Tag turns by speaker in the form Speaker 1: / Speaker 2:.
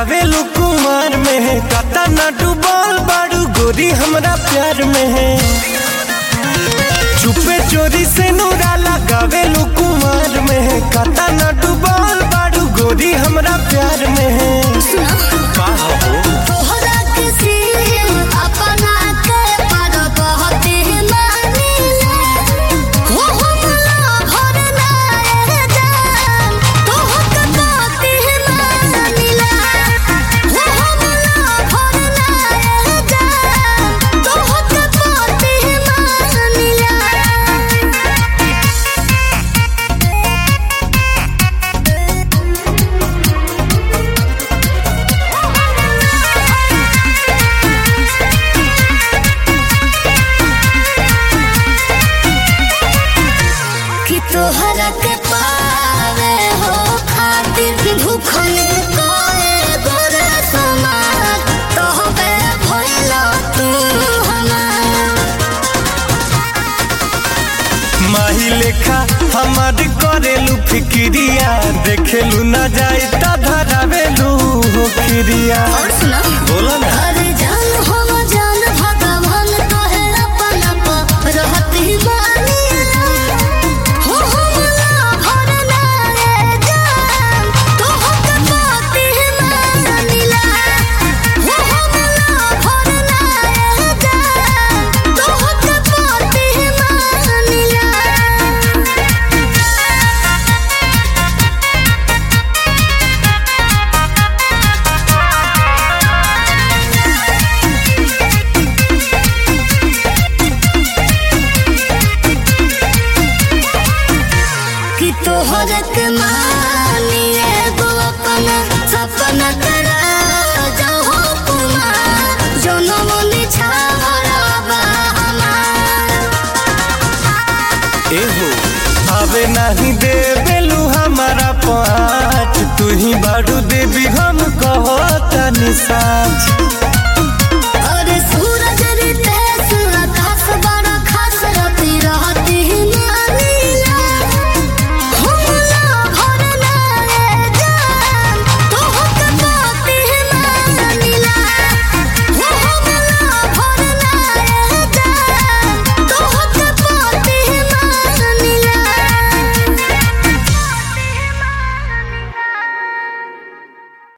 Speaker 1: गावेलू कुमार में है कता न डूबल बाड़ू गोरी हमरा प्यार में है चुपे चोरी से नूरा लगावेलू कुमार में है कता न डूबल बाड़ू गोरी हमरा प्यार में है का हो
Speaker 2: तोहरा किसी अपना के पर बहुत ही मानिले हो हमला भर नाए जान तोहके बहुत ही मानिले हो हमला भर नाए जान तोहके बहुत ही मानिले कि तोहरा के पावे हो खातिर भूखल कोए गोरे समाज तोहबे भइलो तू हमार
Speaker 1: माही लेखा हमार करेलू फिक्रिया देखेलू न जाए त धरावेलू हो खिरिया
Speaker 2: और सुना
Speaker 1: बोला ना
Speaker 2: अरे जान हम जान भगवान तोहे अपन आप रहती मानिला हो हमला भर नाए जान तोहके बाती मानिला हो हमला भर नाए जान तोहके बाती मानिला कि तोहर के मानी एगो अपना सपना करा जाओ कुमार जनम निछावरा बा हमार
Speaker 1: एहो आवे नहीं देवेलू हमारा पाँच तू ही बारू देवी हम कहो तनी साँच